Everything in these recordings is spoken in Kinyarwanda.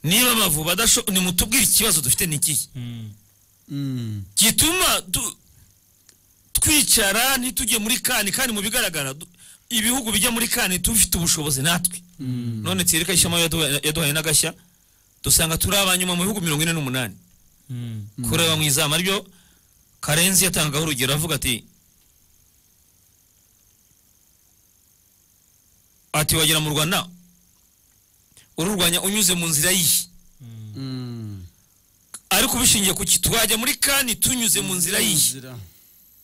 niba amavubi adashoboye nimutubwire ikibazo dufite ni ikihe gituma du- twicara ntitujye muri kani kandi mu bigaragara du- ibihugu bijya muri kani tubifite ubushobozi natwe none twereka ishema yaduha- yaduhaye n'agashya dusanga turi abanyuma mu bihugu mirongo ine n'umunani kureba mu izama ryo karenzi yatangaho urugero avuga ati ati wagera mu rwanda ururwanya unyuze mu nzira yihe ariko ubishingiye ku ki twajya muri kani tunyuze mu nzira yihe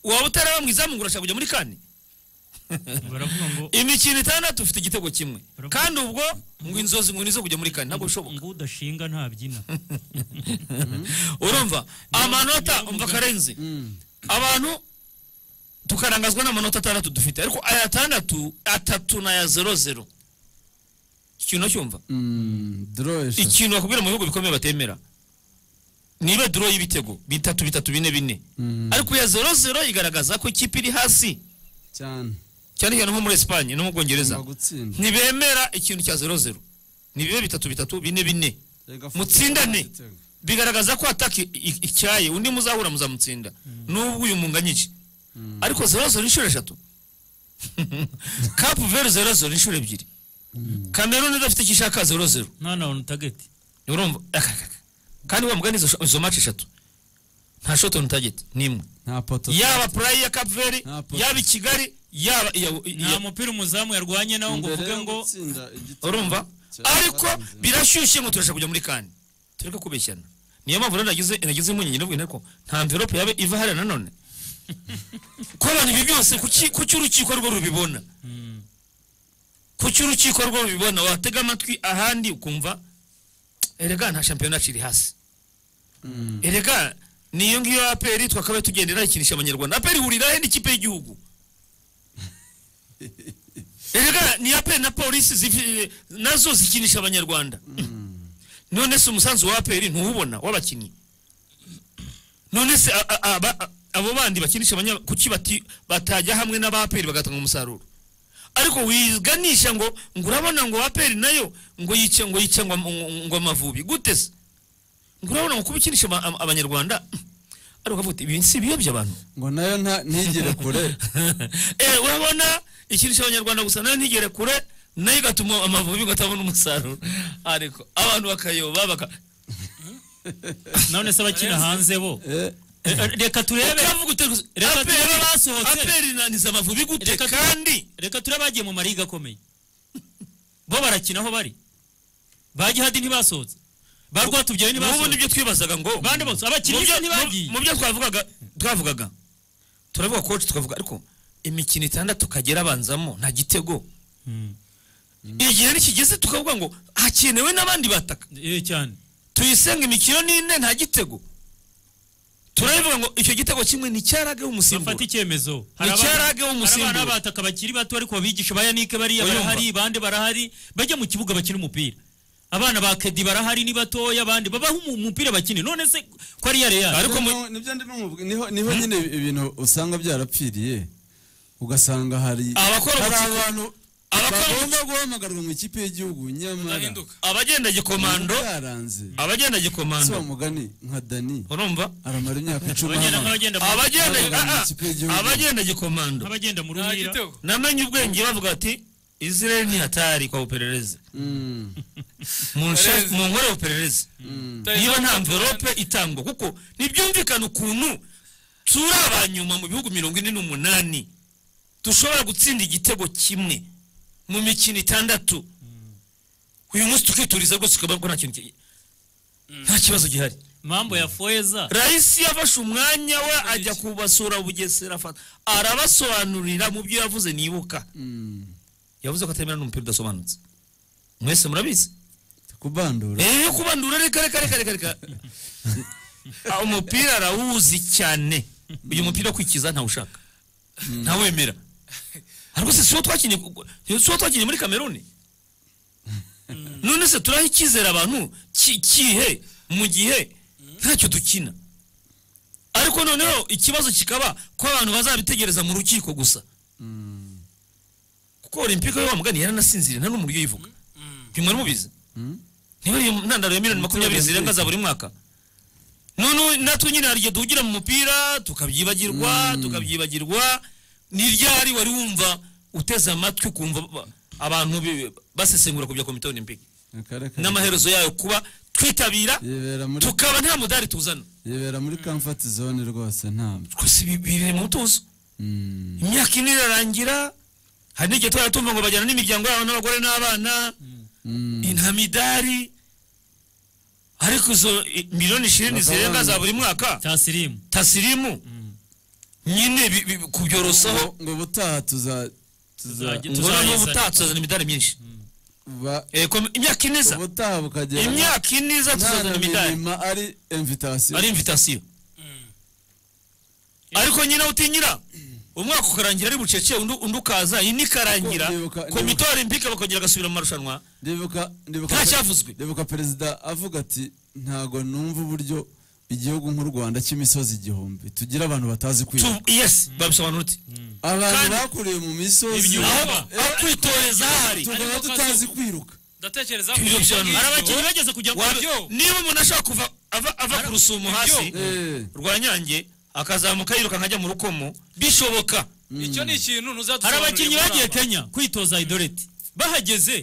waba utaraba mu izamu ngo urashaka kujya muri kane baravuga ngo imikino itandatu ufite igitego kimwe Baravuga- kandi ubwo ngo inzozi ngo nizo kujya muri kane ntabwo bishoboka ngo udashinga ntabyina urumva amanota umva karenzi abantu tukarangazwa n'amanota atandatu dufite ariko aya atandatu atatu n'aya zero zero ikintu cyumva dororesha ikintu bakubwira mu bihugu bikomeye batemera niba duro y'ibitego bitatu bitatu bine bine ariko ya zero zero igaragaza ko ikipe iri hasi cyane cyane cyane nko muri esipanye no mu bwongereza Ugomba gutsinda ntibemera ikintu cya zero zero ni bibe bitatu bitatu bine bine Rega mutsindane. football, bigaragaza ko ataka icyaye undi muzahura muzamutsinda n'ubwo uyu munganyije ariko zero zero inshuro eshatu kapu veri zero zero inshuro ebyiri kameruni idafite icyo ishaka zero zero nta na onu tageti urumva Aka, aka, aka. kandi wa mugani izo sho- izo maci eshatu nta shoti on target n'imwe nta poto yaba purayi ya kapu veri Nta po- yaba i kigali yaba iya- iya- nta mupira umuzamu yarwanye nawo ngo Imbere uvuge yo ngo gutsinda igitego urumva cya ariko Karenzi. birashyushye ngo turashaka kujya muri kane tureke kubeshyana niyo mpamvu rero nagize nagize impungenge ndavuga nti ariko nta mverope yaba iva hariya nanone ko abantu ibi byose kuki kuki urukiko rwo rubibona kuki urukiko rwo rubibona watega amatwi ahandi ukumva erega nta shampiyona ciri hasi erega niyo ngiyo aperi twakabaye tugendera ikinisha abanyarwanda aperi ihurira he n'ikipe y'igihugu erega ni aperi na polisi zifi- nazo zikinisha abanyarwanda none se umusanzu wa aperi ntuwubona w'abakinnyi none se a- a- aba- a- abo bandi bakinisha abanya kuki bati- batajya hamwe n'abaperi bagatanga umusaruro ariko wiganisha ngo ngo urabona ngo aperi nayo ngo yice ngo yice ngo ngo- ngo amavubi gute se ngo urabona ngo kuba ikinisha aba- aba- abanyarwanda ariko ukavuga uti ibi si ibiyobya abantu ngo nayo nta- ntigere kure Eh, urabona ikinisha abanyarwanda gusa nayo ntigere kure nayo igatuma amavubi ngo atabona umusaruro ariko abantu bakayoba baka none se abakina hanze bo Eh, Eh, reka turebe Ukavuga uti, gusa, Reka APR turebe abasohotse. APR inaniza amavubi gute Reka tu- kandi reka turebe abagiye mu mariga akomeye bo barakina aho bari ba gihadi ntibasohotse ba rwatubyaye n'ubu ntibasohotse nibyo twibazaga ngo bande bose abakinnyi mu byo- gusa ntibagiye. mu- mu byo twavugaga twavugaga turavuga koci tukavuga ariko imikino itandatu kagera abanzamo nta gitego Mm. igihe nikigeze tukavuga ngo hakenewe n'abandi bataka eh cyane tuyisenga imikino n'ine nta gitego turabivuga ngo icyo gitego kimwe ni cyarage umusimbura bafata icyemezo icyarage w'umusimbura. hari abana bataka bakiri bato ariko babigisha ba yanike bariya Uyumva. barahari bande barahari bajya mu kibuga bakina umupira abana ba kedi barahari ni batoya abandi babaho umu- umupira bakine none se ko ari iya real Ariko mu- niho- nibyo ndimo mubwi- niho niho nyine ibintu usanga byarapfiriye ugasanga hari Abakora hari ubucuku- abantu abakora bagomba guhamagarwa mu ikipe y'igihugu nyamara abagenda gikomando yaranze abagenda si wa gikomando mugani nka dani urumva aramara imyaka icumi abagenda hano. nk'abagenda mu- abagenda Abagana ah, ah, ikipe y'igihugu. abagenda gikomando nk'abagenda mu nta ruhira gitego namenye ubwenge bavuga ati israel ni hatari kwa bupererezi Mm, munshe- Pererezi. munkorere bupererezi mm. niba nta mverope itangwa kuko ntibyumvikane ukuntu turi abanyuma mu bihugu mirongo ine n'umunani dushobora gutsinda igitego kimwe mu mikino itandatu uyu munsi tukituriza rwose ukabona ko nta kintu ki- nta kibazo gihari mambo ya foeza rahisi yafashe umwanya we ajya kubasura bugesera afata arabasobanurira mu byo yavuze nibuka yavuze ko atemera n'umupira udasobanutse mwese murabizi kubandura Eh, yo kubandura reka reka reka reka reka Ah, umupira arawuzi cyane uyu mupira wo kwikiza ntawushaka ntawemera ariko se siwo twakinnye siwo twakinnye muri kameruni none se turaho icyizere abantu ki- kihe mu gihe ntacyo dukina ariko noneho ikibazo kikaba ko abantu bazabitegereza mu rukiko gusa kuko olimpike yo wa mugani yaranasinziriye nta n'umuryo uyivuga bimwe mubizi ntibari intandaro ya miliyoni makumyabiri zirenga za buri mwaka none natwe nyine hari igihe duhugira mu mupira tukabyibagirwa tukabyibagirwa n'iryari wari wumva uteze amatwi ukumva ba- abantu bi- basesengura ku bya komite olimpike Reka, reka. n'amaherezo yayo kuba twitabira yibera muri tukaba nta mudari tuzana yibera muri comfort zone rwose ntabwo twese ibi- biri mu mutuzo Mm. imyaka ine irarangira hari n'igihe twari tumva ngo bajyana n'imiryango yabo n'abagore n'abana Mm. nta midari ariko izo i- miliyoni ishirini zirenga za buri mwaka cya sirimu tasirimu nyine bi- bi- kubyorosaho ngo ubutaha tuza tuza Tuzajya- ngo noneho tuzayizana. ubutaha tuzazana imidari myinshi ba- Eh, kom- imyaka iniza ubutaha bukagera imyaka iniza nta na tuzazana imidari mirima ari invitation ari invitasiyo ariko nyine utinyira umwaka ukarangira ari bucece undi undi ukaza iyi nikarangira Ndibuka- ndibuka- komite olympique bakongera bagasubira mu marushanwa ndibuka ndibuka Nta cyavuzwe. ndibuka perezida avuga ati ntago numva uburyo igihugu nk'u Rwanda cy'imisozi igihumbi tugira abantu batazi kwiga Tu- yes babisobanura uti abantu kandi- bakuriye mu misozi Ibyuma. aho aho kwitoreza hahari tukaba Ariko tutazi kwiruka ndatekereza Ibyo bisobanura. Hari abakinnyi abakinnyi bageze kujya Wa- Ibyo. niba umuntu ashobora kuva ava, ava ku rusumo hasi Eh, rwa nyange akazamuka yiruka nkajya mu rukomo bishoboka icyo ni ikintu hari ntuzatusobanurira abakinnyi muri bagiye aba. kenya kwitoza idoreti bahageze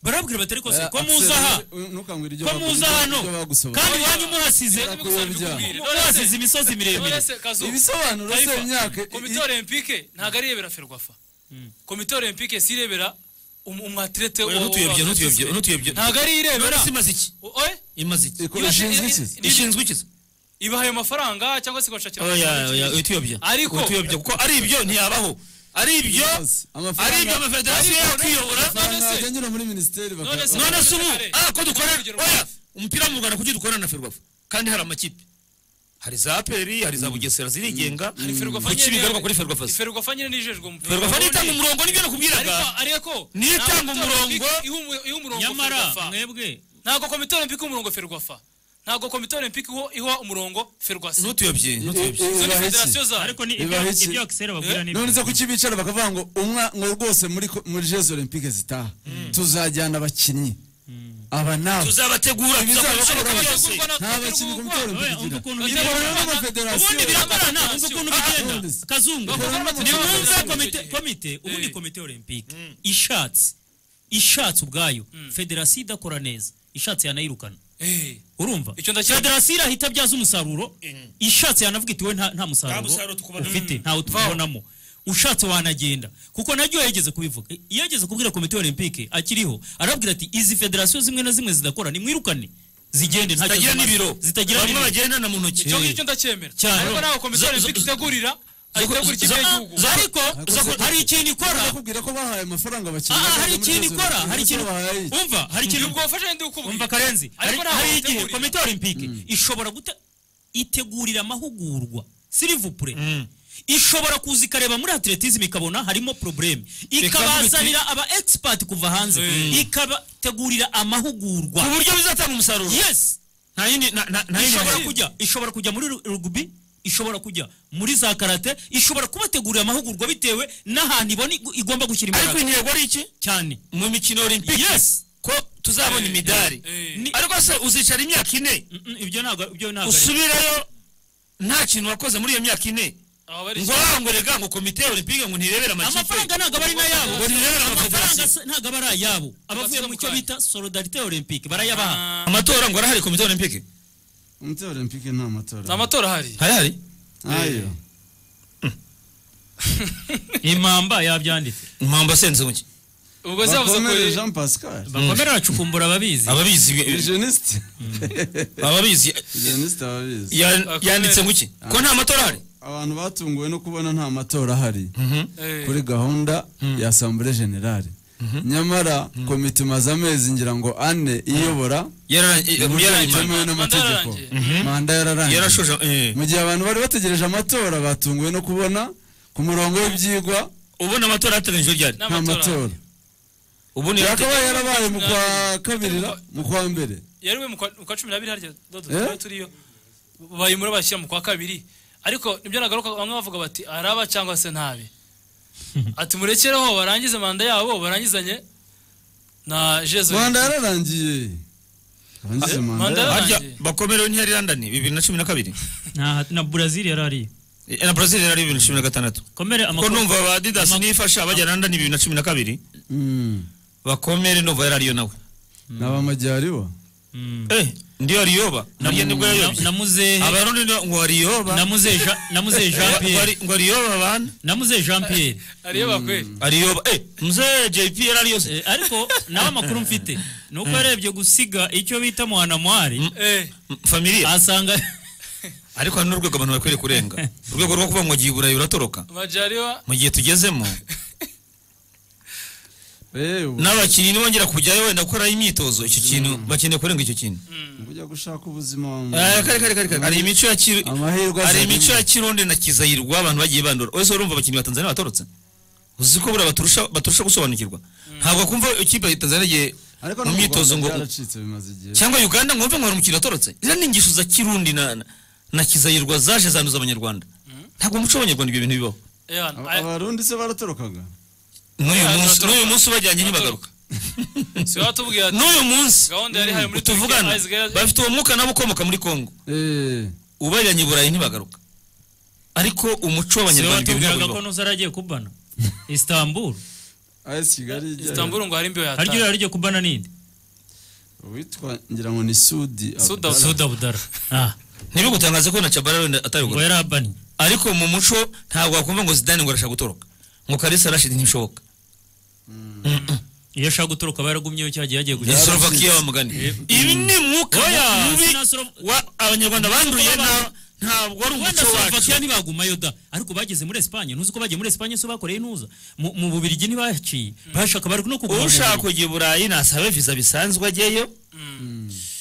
barabwira batari kose eh, ko Axel, muza aha eh, ntukangwire ibyo ko bagu- muza hano ibyo bagusaba. kandi Oya. iwanyu muhasize Reka kubikubwira. Kubikubwira. muhasize imisozi miremire Nonese kazu ibisobanuro se Taifa, imyaka i- komite olympique ntago arebera ferwafa komite olympique si irebera umu- umwatirete Oya, ntutuyobye, ntutuyobye, ntutuyobye. ntago ari irebera none imaze iki Oye, imaze iki iko- iba- ishinzwe i- iki? i- ishinzwe ikiza ibaha ayo mafaranga cyangwa se igashakira oya oya ikindi. utuyobya Ariko- utuyobya kuko ari ibyo ntiyabaho ari ibyo Ibibazo. Amafaranga- ari ibyo amafederasiyo yo kwiyobora Amafaranga None se- yajya anyura muri minisiteri baka- None se- none se ubu Kare. ah ko dukora Urugero oya rwiza. umupira mu Rwanda kuki dukorana na ferwafa kandi hari amakipe hari za aperi hari za bugesera zirigenga Hari Ferwafa kuki nyine- bigaruka kuri ferwafa se? Ferwafa nyine nijejwe umupira ferwafa nitanga umurongo nibyo ariko nakubwiraga ariko Niyo itanga ntabwo umurongo- iha umu- iha umurongo nyamara Ferwafa. mwebwe ntabwo komite olympique umurongo ferwafa ntabwo komite olympique iho- iha umurongo ferwasi ntutuyobye i- ntutuyobye i- izo ni ibaha iki? federasiyo zawe ariko ni Bibaho ibyo iki? ibyo akisera babwira ni none ibyo se kuki bicara bakavuga ngo umwa ngo rwose muri ko- muri jeux olympique zitaha tuzajyana abakinnyi aba nabo tuzabategura tuzakora bizabashobora ibishoboka byose gutegurwa na- nta bakinnyi komite Oya, undi olympique ukuntu igira bigenda. ikorana ubundi n'amafederasiyo birakorana uzi ukuntu bigenda Ah, kazungu Bakora nimwumve amategeko. komite komite ubundi komite olympique ishatse ishatse ubwayo federasiyo idakora neza ishatse yanayirukana Eh, urumva Icyo ndakira- federasiyo irahita abyaza umusaruro ishatse yanavuga iti we nta nta musaruro musaruro tukubonamo. ufite ntawe tubonamo ushatse wanagenda kuko naryo yageze kubivuga iyo ageze kubwira komite olympique akiriho arabwira ati izi federasiyo zimwe na zimwe zidakora nimwirukane zigende ntacyo zitagira zimaze." n'ibiro zitagira bamwe n'ibiro bagendana mu ntoki icyo ngicyo ndacyemera Cyane. ariko ntabwo komite Zo- olympique zo- itegurira ayitegura ikipe y'igihugu zo- ariko Zakoze- hari ikintu ikora bakubwira ko bahaye amafaranga abakinnyi Ah, hari bazajya muri ikintu Jeux ikora Olympiques hari ikintu babahaye iki? umva hari ikintu ubwo wafashe ndi kukubwira. umva karenzi hari ariko ntabwo hari igihe bategurira. komite olympique ishobora guta itegurira amahugurwa silivupure ishobora kuza ikareba muri atletism ikabona harimo probleme ikabazanira aba expert kuva hanze ikabategurira ku amahugurwa buryo bizatanga umusaruro yes nta yindi nta- nta- nta yindi ishobora ntege. kujya ishobora kujya muri ru- rugby ishobora kujya muri za karate ishobora kubategurira amahugurwa bitewe n'ahantu ibona igu- igomba gushyira ariko imbaraga intego ari iki cyane mu mikino olympique yes ko tuzabona imidari eh. Ni- ariko se uzicara imyaka ine Mm, mm, ibyo ntabwo ibyo ntabwo ari- usubirayo nta kintu wakoze muri iyo myaka ine Aba bari- ngo ah, ngo rega ngo komite olympique ngo ntirebere amakipe amafaranga ntabwo aba ari n'ayabo Ngo ntirebere amafaranga amafederasiyo se- ntabwo aba ari ayabo abavuye mu cyo bita solidarite olympique barayabaha amatora ngo arahari komite olympique komite olympique nta matora nta matora ahari harahari ayo impamba yabyanditse impamvu asenzonge ubwo zavuze ko bakomere jean pascal bakomere bacukumbura ababizi ababizi ni jeuniste ababizi jeuniste ababizi ya- Bakomere. yanditse ngo iki ko nta matora ahari abantu batunguwe no kubona nta matora ahari Eh, kuri gahunda ya asambure generale nyamara komite imaze amezi ngira ngo ane iyobora Yarara- mu buryo yarayimara. butemewe n'amategeko Manda manda yararangiye yarashoje eh. mu gihe abantu bari bategereje amatora batunguwe no kubona ku murongo w'ibyigwa ubona amatora yateganyijwe ryari nta nta matora matora ubona yakabaye yarabaye mu kwa kabiri ra- mu kwa mbere yariwe mu kwa mu kwa cumi n'abiri harya dodo Eh? twari turiyo bayimura bashyira mu kwa kabiri ariko nibyo nagaruka bamwe bavuga bati araba cyangwa se ntabe ati murekereho barangize manda yabo barangizanye na jezo manda yararangiye abangize Eh, manda manda yabo. harya Yarangije. bakomerewe ntiyari london bibiri na cumi na kabiri Nta- na brazil yari ariyo Eh, na brazil yari bibiri na cumi na gatandatu komere ko amakuru numva ba adidas amakuru- nifasha bajya london bibiri na cumi na kabiri Mm. bakomere numva yari ariyo nawe ni abamajyari bo Mm. eh ndiyo ariyoba nabyo nibwo Na- yayobye na muzehe abarundi nibo ngo ariyoba na muzehe Jean- na muzehe jean Ngo- ngo pierre ari- ngo ariyoba bana na muzehe jean pierre areba kweli ariyoba eh mzee jp yari ariyose Eh, ariko nawe amakuru mfite ni uko yarebye gusiga icyo bita muhanamuhari eh familia asanga ariko hari n'urwego abantu bakwiriye kurenga urwego rwo kuba ngo gihe iburayi uratoroka amajariwa mu gihe tugezemo Eh, ubu n'abakinnyi nibongera kujyayo wenda gukora imyitozo icyo kintu bakeneye kurenga icyo kintu ujya gushaka ubuzima wa muntu. Eh, kare kare kare kare hari imico ya kiru Amahirwe hari azana imico imwe. ya kirundi na kizayirwa abantu bagiye bandura wese urumva abakinnyi ba Tanzania batorotse uzi ko buriya baturusha baturusha gusobanukirwa ntabwo kumva ikipe ya Tanzania igiye ariko no mu mu myitozo ngo Rwanda byaracitse bimaze igihe cyangwa Uganda ngo wumve ngo hari umukino watorotse izo ni ingisho za kirundi na na- na kizayirwa zaje zanduza abanyarwanda ntabwo mu muco w'abanyarwanda ibyo bintu bibaho Aba- abarundi se baratorokaga n'uyu Ah, munsi baratoroka. n'uyu munsi ubajyanye ntibagaruka si watubwira ati n'uyu munsi Gahunda yari ihari muri tuvugana Turkiya, Isaiah- bafite uwo mwuka nabo ukomoka muri Kongo Eh, ubajyanye i Burayi ntibagaruka ariko umuco w'abanyarwanda ibyo bintu batubwiraga bibaho ko nuza aragiye kubana istanbul AS Kigali ijyayo. istanbul ngo hari imbiho haryo yataye yararyo kubana ninde uwitwa ngira ngo ni Sudi Sudi Abdallah. suda budara Ah, ntibigutangaze ko na Tchabara wenda ngo atarigura yari abanye ariko mu muco ntabwo wakumva ngo Zidane ngo arashaka gutoroka ngo Kalisa Rashid ntibishoboka iyo ashaka gutoroka aba yaragumyeyo cyagiye yagiye ni gukina Slovakia wamugani ibi ni mwuka Oya, mubi sina Slov- wa abanyarwanda banduye na- ntabwo ari wenda umuco wacu slovakia ntibagumayo da ariko bageze muri esipanye ntuzi ko bagiye muri esipanye so bakoreye nuza mu mu bubirigi ntibaciye bashaka bari no kuguma mu ushaka Bubiligi. kujya i burayi nasabe visa bisanzwe ajyeyo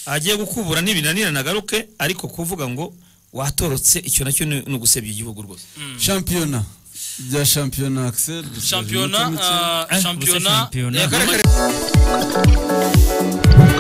agiye gukubura n'ibinanira nagaruke ariko kuvuga ngo watorotse icyo nacyo ni ni ugusebya igihugu rwose shampiyona bya shampiyona Axel dushoje shampiyona iminota mike. ah, Eh, ubuse shampiyona shampiyona. Eh, kare kare